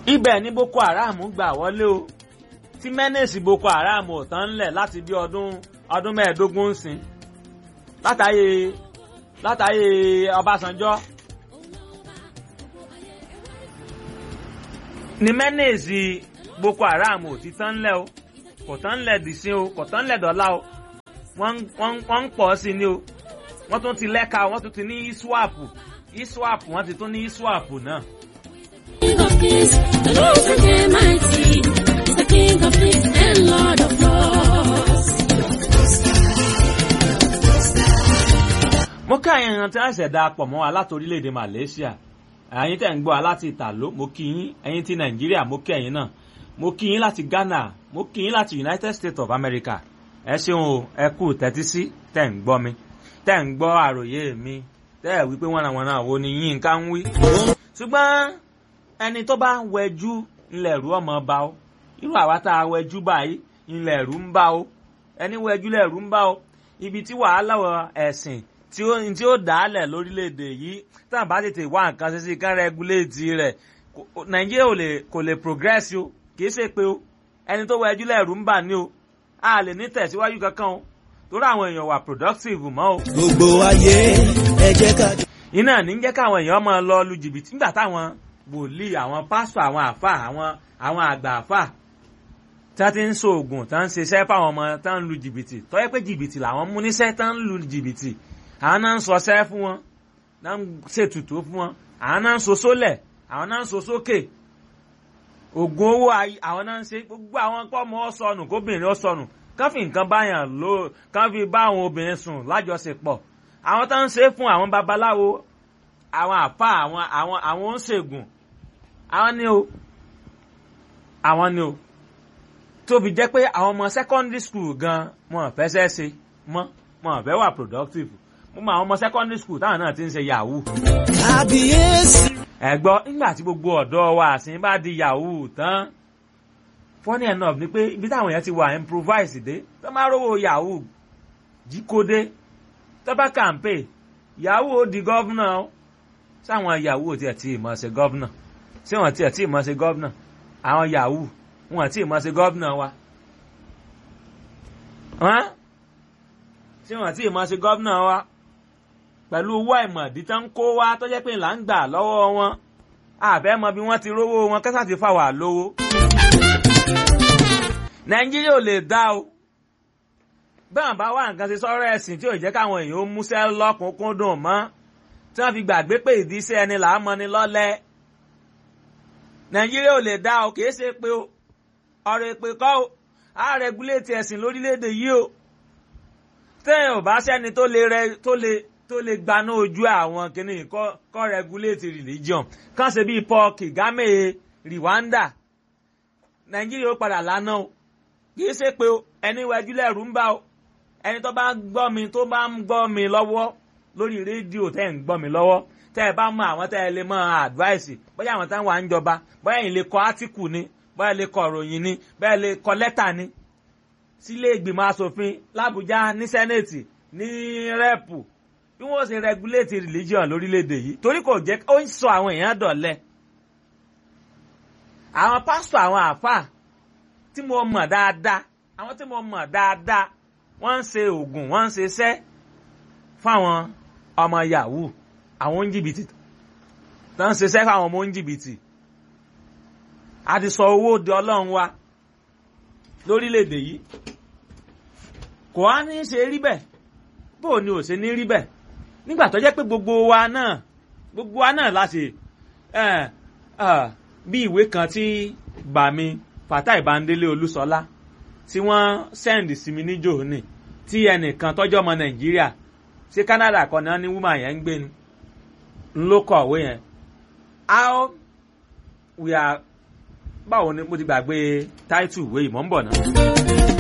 ibẹ̀ ni boko haram gbà wọlé o tí mẹ́nẹ̀sì boko haram ò tán ńlẹ̀ láti bí ọdún ọdún mẹ́ẹ̀ẹ́dógún ń sìn látàyè látàyè ọbásanjọ́ ni mẹ́nẹ̀sì boko haram ò ti tán ńlẹ̀ o kò tán ńlẹ̀ dìsín o kò tán ńlẹ̀ dọ́là o wọ́n ń pọ̀ sí ni o wọ́n tún ti lẹ́ka wọ́n tún ti ní iswap iswap wọ́n ti tún ní iswap náà. King of kings, the Lord is mighty, is the King of kings and Lord of lords. mo kí àyàn èèyàn tí wọ́n ṣẹ̀dá pọ̀ mọ́ wa láti orílẹ̀-èdè Malaysia ẹ̀yin tẹ̀ ń gbọ́ wa láti Ìtàló mo kí yín ẹ̀yin ti Nàìjíríà mo kí ẹ̀yin náà mo kí yín láti Ghana mo kí yín láti United States of America ẹ ṣeun o ẹ kú tẹ́tí sí tẹ̀ ń gbọ́ mi tẹ̀ ń gbọ́ àròyé mi tẹ́ ẹ̀ wípé wọ́n àwọn náà wo ni yín ká ń wí. ṣùgbọ́n ẹni tó bá ń wẹjú ńlẹ̀ rú ọmọ bá o irú àwa tá a wẹjú báyìí ńlẹ̀ rú ń bá o ẹni wẹjú lẹ̀ rú ń bá o ibi tí wàhálà ẹ̀sìn tí ó tí ó dálẹ̀ lórílẹ̀‐èdè yìí tá a bá tètè wá nǹkan ṣe sí kán rẹ́gúléètì rẹ̀ nàìjíríà ò lè kò lè progress o kì í ṣe pé o ẹni tó wẹjú lẹ̀ rú ń bà ní o a lè ní tẹ̀síwájú kankan o torí àwọn èèyàn wà productive mọ́ o. gbogbo ayé ẹ jẹ́ ká. iná ní jẹ́ káwọn èèyàn máa lọ lu jìbìtì nígbà táwọn wòlíì àwọn pásítọ̀ àwọn àfà àwọn àwọn àgbà àfà tí wọ́n ti ń ṣoògùn tí wọ́n ń ṣiṣẹ́ fáwọn ọmọ tí wọ́n ń lu jìbìtì tó yẹ pé jìbìtì làwọn mú níṣẹ́ tí wọ́n ń lu jìbìtì àwọn náà ń sọṣẹ́ fún wọn náà ń ṣètùtù fún wọn àwọn náà ń so sólẹ̀ àwọn náà ń so sókè ògùn owó àwọn náà ń ṣe gbogbo àwọn pọ́ọ̀mù ọ̀sọ̀nù kóbìnrin ọ̀sọ̀nù kán fi nǹkan báyàn lò kán fi bá àwọn obìnrin sùn lájọṣepọ̀ àwọn tó ń ṣe fún àwọn babaláwo àwọn àfa àwọn àwọn àwọn oníṣègùn àwọn ni o àwọn ni o tóbi jẹ́ pé àwọn ọmọ secondary school gan wọn fẹsẹ̀ ṣe mọ́ wọn fẹ́ wà productive mo mọ àwọn ọmọ secondary school táwọn náà ti ń ṣe yahoo. kábíyèsí. ẹ̀gbọ́n nígbà tí gbogbo ọ̀dọ́ wa àsìn bá di yahoo tán funny enough ni pé ibi táwọn èèyàn ti wà improvise dé tó máa rówó yahoo jíkódé tó bá kàǹpé yahoo ó di gọ́vnà ó sáwọn yahoo tiẹ̀ tí ì mọ̀ ṣe gọ́vnà ṣé wọ́n tiẹ̀ tí ì mọ̀ ṣe gọ́vnà àwọn yahoo wọn tí ì mọ̀ ṣe gọ́vnà wa ṣé wọ́n tí ì mọ̀ ṣe gọ́vnà wa pẹ̀lú owó àìmọ̀dí tán ń kó wá tó jẹ́ pé là ń gbà lọ́wọ́ wọn àbẹ́ mọ bí wọ́n ti rówó wọn kẹ́sà ti fà wà lówó nàìjíríà ò lè dá o bẹ́ẹ̀ bá wà nǹkan ṣe sọ́rọ̀ ẹ̀sìn tí ò jẹ́ káwọn èèyàn ó múṣẹ́ lọ́kùnkúndùn mọ́ tí wọ́n fi gbàgbé pé ìdíṣẹ́ ẹni là á mọ ni lọ́lẹ̀ nàìjíríà ò lè dá o kìí ṣe pé o ọ̀rọ̀ èpè kọ́ o á rẹgúléètì ẹ̀sìn lórílẹ̀‐èdè yìí o tẹ́yìn ò bá sẹ́ni tó lè rẹ tó lè tó lè gbaná ojú àwọn kìnnìún kọ́ rẹgúléètì religion kàn ṣe bíi Paul Kagame Rwanda nàìjíríà ó padà lánàá o kì í ṣe pé ẹni wájú lẹ́rù ń bá o ẹni tó bá gbọ́ mi tó bá ń gbọ́ mi lọ́wọ́ lórí rédíò tẹ́ ń gbọ́ mi lọ́wọ́ tẹ́ ẹ bá mọ àwọn tẹ́ ẹ lè mọ advice bóyá àwọn táwọn wà ń jọba bóyá ẹ̀yin lè kọ átíkù ni bóyá lè kọ ìròyìn ni bóyá lè kọ lẹ́tà ni sílé ìgbìmọ̀ asòfin làbújá ní sẹ́nẹ̀tì ní rẹ́pù bí wọ́n ṣe regulate religion lórílẹ̀‐èdè yìí torí kò jẹ́ ó ń sọ àwọn èèyàn dọ̀lẹ́ àwọn pásítọ̀ àwọn àáfàá tí mo mọ̀ dáadáa àwọn tí mo mọ̀ dáadáa wọ́n ń ṣe oògùn wọ́n ń ṣe iṣẹ́ fáwọn ọmọ yahoo àwọn oníjìbìtì tó ń ṣiṣẹ́ fáwọn ọmọ oníjìbìtì a ti sọ owó di ọlọ́run wa lórílẹ̀‐èdè yìí kò á ní ṣe rí bẹ́ẹ̀ bó o ní ò ṣe ní rí bẹ́ẹ̀ nígbà tó jẹ́ pé gbogbo wa náà gbogbo wa náà láti bí ìwé kan tí bàmí Fatai Bandele Olúṣọlá tí wọ́n sẹ́ndì sí mi níjò ní tí ẹnìkan tọ́jọ́ ọmọ Nàìjíríà sí Canada kan náà ní woman yẹn ń gbé ni ń ló kọ̀wé yẹn how we are báwo ni mo ti gbàgbé title ìwé ìmọ̀ ń bọ̀ náà.